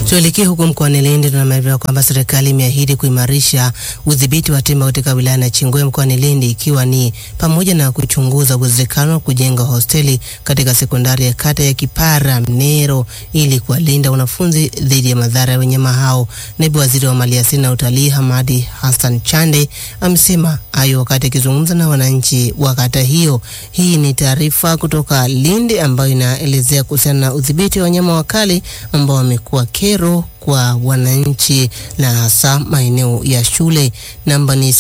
Tuelekee huko mkoani Lindi. Tunaambiwa kwamba serikali imeahidi kuimarisha udhibiti wa tembo katika wilaya ya Nachingwea mkoani Lindi, ikiwa ni pamoja na kuchunguza uwezekano wa kujenga hosteli katika sekondari ya kata ya Kipara Mnero ili kuwalinda wanafunzi dhidi ya madhara ya wanyama hao. Naibu waziri wa maliasili na utalii Hamadi Hassan Chande amesema hayo wakati akizungumza na wananchi wa kata hiyo. Hii ni taarifa kutoka Lindi ambayo inaelezea kuhusiana na udhibiti wa wanyama wakali ambao wamekuwa kero kwa wananchi na hasa maeneo ya shule. Namba ni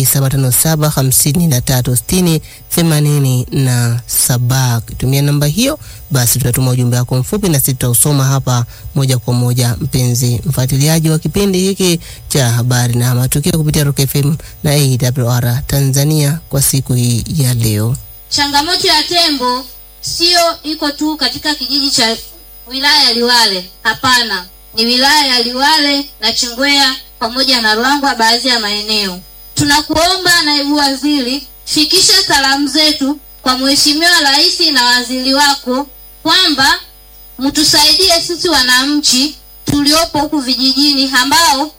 0757536087. Ukitumia namba hiyo, basi tutatuma ujumbe wako mfupi na sisi tutausoma hapa moja kwa moja. Mpenzi mfuatiliaji wa kipindi hiki cha habari na matukio kupitia Rock FM na AWR Tanzania kwa siku hii ya leo. Changamoto ya tembo sio iko tu katika kijiji cha wilaya ya Liwale. Hapana, ni wilaya ya Liwale na Chingwea pamoja na Ruangwa, baadhi ya maeneo. Tunakuomba naibu waziri, fikisha salamu zetu kwa Mheshimiwa Rais na waziri wako kwamba mtusaidie sisi wananchi tuliopo huku vijijini ambao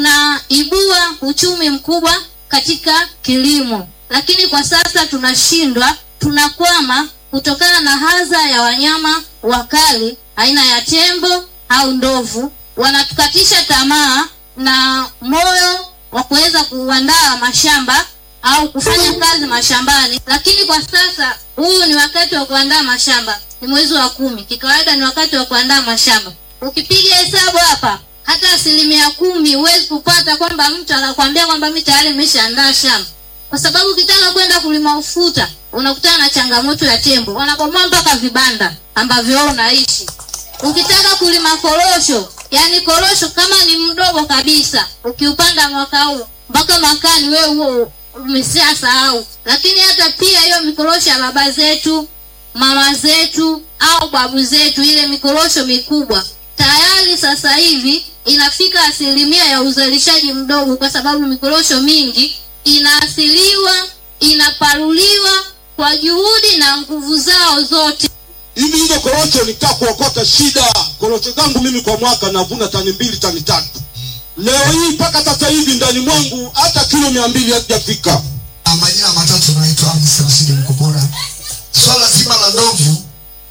tunaibua uchumi mkubwa katika kilimo, lakini kwa sasa tunashindwa, tunakwama kutokana na hadha ya wanyama wakali aina ya tembo au ndovu. Wanatukatisha tamaa na moyo wa kuweza kuandaa mashamba au kufanya kazi mashambani, lakini kwa sasa huu ni wakati wa kuandaa mashamba, ni mwezi wa kumi. Kikawaida ni wakati wa kuandaa mashamba. Ukipiga hesabu hapa, hata asilimia kumi huwezi kupata kwamba mtu anakuambia kwamba mimi tayari nimeshaandaa shamba, kwa sababu ukitaka kwenda kulima ufuta unakutana na changamoto ya tembo, wanabomoa mpaka vibanda ambavyo wewe unaishi. Ukitaka kulima korosho, yani korosho kama ni mdogo kabisa, ukiupanda mwaka huu mpaka mwakani wewe huo umeshasahau. Lakini hata pia hiyo mikorosho ya baba zetu, mama zetu au babu zetu, ile mikorosho mikubwa tayari sasa hivi inafika asilimia ya uzalishaji mdogo, kwa sababu mikorosho mingi inaasiliwa, inaparuliwa kwa juhudi na nguvu zao zote. hivi hizo korosho nikaa kuokota shida. Korosho zangu mimi kwa mwaka navuna tani mbili tani tatu. Leo hii mpaka sasa hivi ndani mwangu hata kilo mia mbili hazijafika. Na majina matatu naitwa Hamis Rashidi Mkopora. Swala zima la ndovu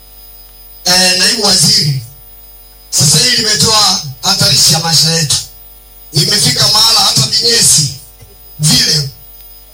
eh, naibu waziri, sasa hili limetoa hatarishi ya maisha yetu. Imefika